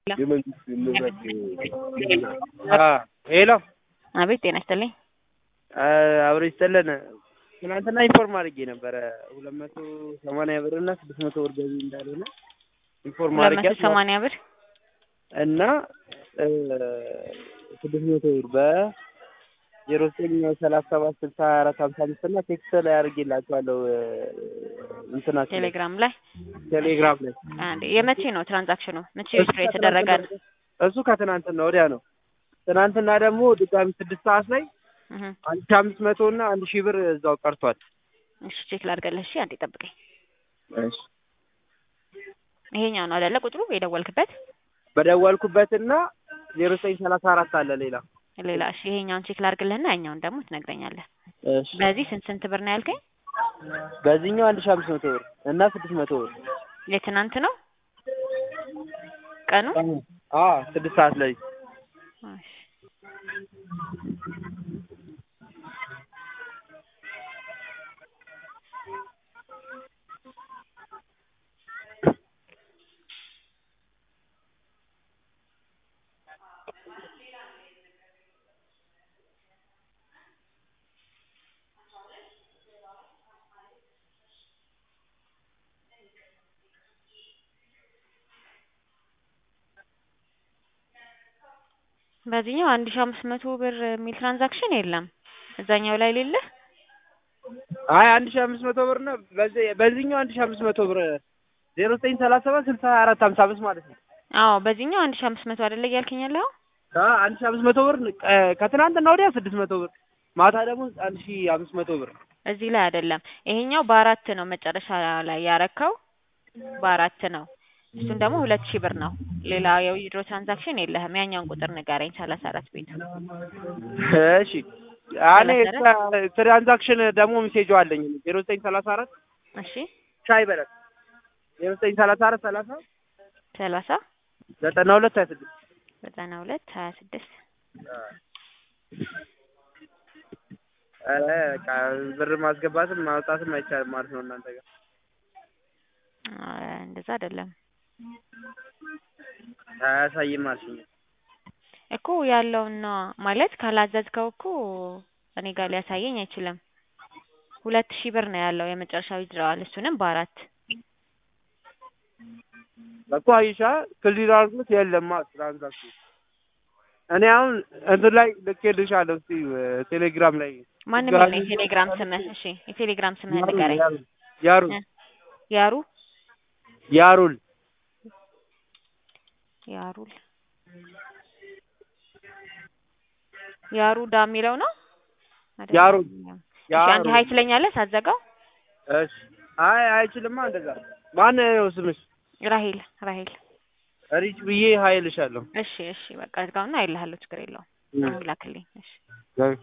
የመንግስት ንብረት ሄሎ አቤት ጤና ይስጥልኝ። አብሮ ይስጥልን። ትናንትና ኢንፎርም አድርጌ ነበረ ሁለት መቶ ሰማንያ ብር እና ስድስት መቶ ብር ገቢ እንዳልሆነ ኢንፎርም ሁለት አድርጌ መቶ ሰማንያ ብር እና ስድስት መቶ ብር በዜሮ ዘጠኝ ሰላሳ ሰባት ስልሳ አራት ሀምሳ አምስት እና ቴክስት ላይ አድርጌላቸዋለሁ እንትናቸው ላይ ቴሌግራም ላይ ቴሌግራም ላይ አንዴ የመቼ ነው ትራንዛክሽኑ? መቼ ዊዝድሮ የተደረገ ነው? እሱ ከትናንትና ወዲያ ነው። ትናንትና ደግሞ ድጋሚ ስድስት ሰዓት ላይ እህ አንድ ሺህ አምስት መቶ እና አንድ ሺህ ብር እዛው ቀርቷል። እሺ ቼክ ላድርግልህ። እሺ አንዴ ጠብቀኝ። እሺ ይሄኛው ነው አይደለ ቁጥሩ የደወልክበት? በደወልኩበትና ዜሮ ዘጠኝ ሰላሳ አራት አለ ሌላ ሌላ እሺ ይሄኛውን ቼክ ላድርግልህና ያኛውን ደግሞ ትነግረኛለህ። እሺ በዚህ ስንት ስንት ብር ነው ያልከኝ? በዚህኛው አንድ ሺህ አምስት መቶ ብር እና ስድስት መቶ ብር የትናንት ነው ቀኑ? አ ስድስት ሰዓት ላይ እሺ በዚህኛው አንድ ሺህ አምስት መቶ ብር የሚል ትራንዛክሽን የለም። እዛኛው ላይ ሌለ አይ አንድ ሺህ አምስት መቶ ብር ነው። በዚህ በዚህኛው አንድ ሺህ አምስት መቶ ብር ዜሮ ዘጠኝ ሰላሳ ሰባት ስልሳ አራት ሀምሳ አምስት ማለት ነው። አዎ በዚህኛው አንድ ሺህ አምስት መቶ አይደለ እያልከኝ ያለኸው? አ አንድ ሺህ አምስት መቶ ብር እ ከትናንትና ወዲያ ስድስት መቶ ብር ማታ ደግሞ አንድ ሺህ አምስት መቶ ብር እዚህ ላይ አይደለም። ይሄኛው በአራት ነው መጨረሻ ላይ ያረከው በአራት ነው። እሱን ደግሞ ሁለት ሺህ ብር ነው። ሌላ የዊዝድሮ ትራንዛክሽን የለህም። ያኛውን ቁጥር ንገረኝ። ሰላሳ አራት ቤቱ እሺ እኔ ትራንዛክሽን ደግሞ ሜሴጁ አለኝ ዜሮ ዘጠኝ ሰላሳ አራት እሺ ሻይ በለት ዜሮ ዘጠኝ ሰላሳ አራት ሰላሳ ሰላሳ ዘጠና ሁለት ሀያ ስድስት ዘጠና ሁለት ሀያ ስድስት ኧረ በቃ ብር ማስገባትም ማውጣትም አይቻልም ማለት ነው እናንተ ጋር እንደዛ አይደለም አያሳይም አልሽኝ እኮ ያለውና ማለት ካላዘዝከው እኮ እኔ ጋር ሊያሳየኝ አይችልም። ሁለት ሺህ ብር ነው ያለው የመጨረሻው ይድረዋል። እሱንም በአራት እኮ አይሻ ክሊር አድርጎት የለማ ትራንዛክሽን እኔ አሁን እንትን ላይ ልኬልሻለሁ እስኪ ቴሌግራም ላይ ማን የሚል ነው የቴሌግራም ስምህ? እሺ የቴሌግራም ስምህን ንገረኝ። ያሩል ያሩ ያሩል ያሩል ያሩዳ የሚለው ነው አይደለም? ያሩል እሺ አንድ ሀይ ትለኛለህ ሳትዘጋው? እሺ አይ አይችልማ እንደዛ ማን ነው ስምሽ? ራሄል ራሄል ሪች ብዬ ሀይልሻለሁ እሺ እሺ በቃ እዝጋውና አይልሃለሁ ችግር የለውም። አሁን ላክልኝ እሺ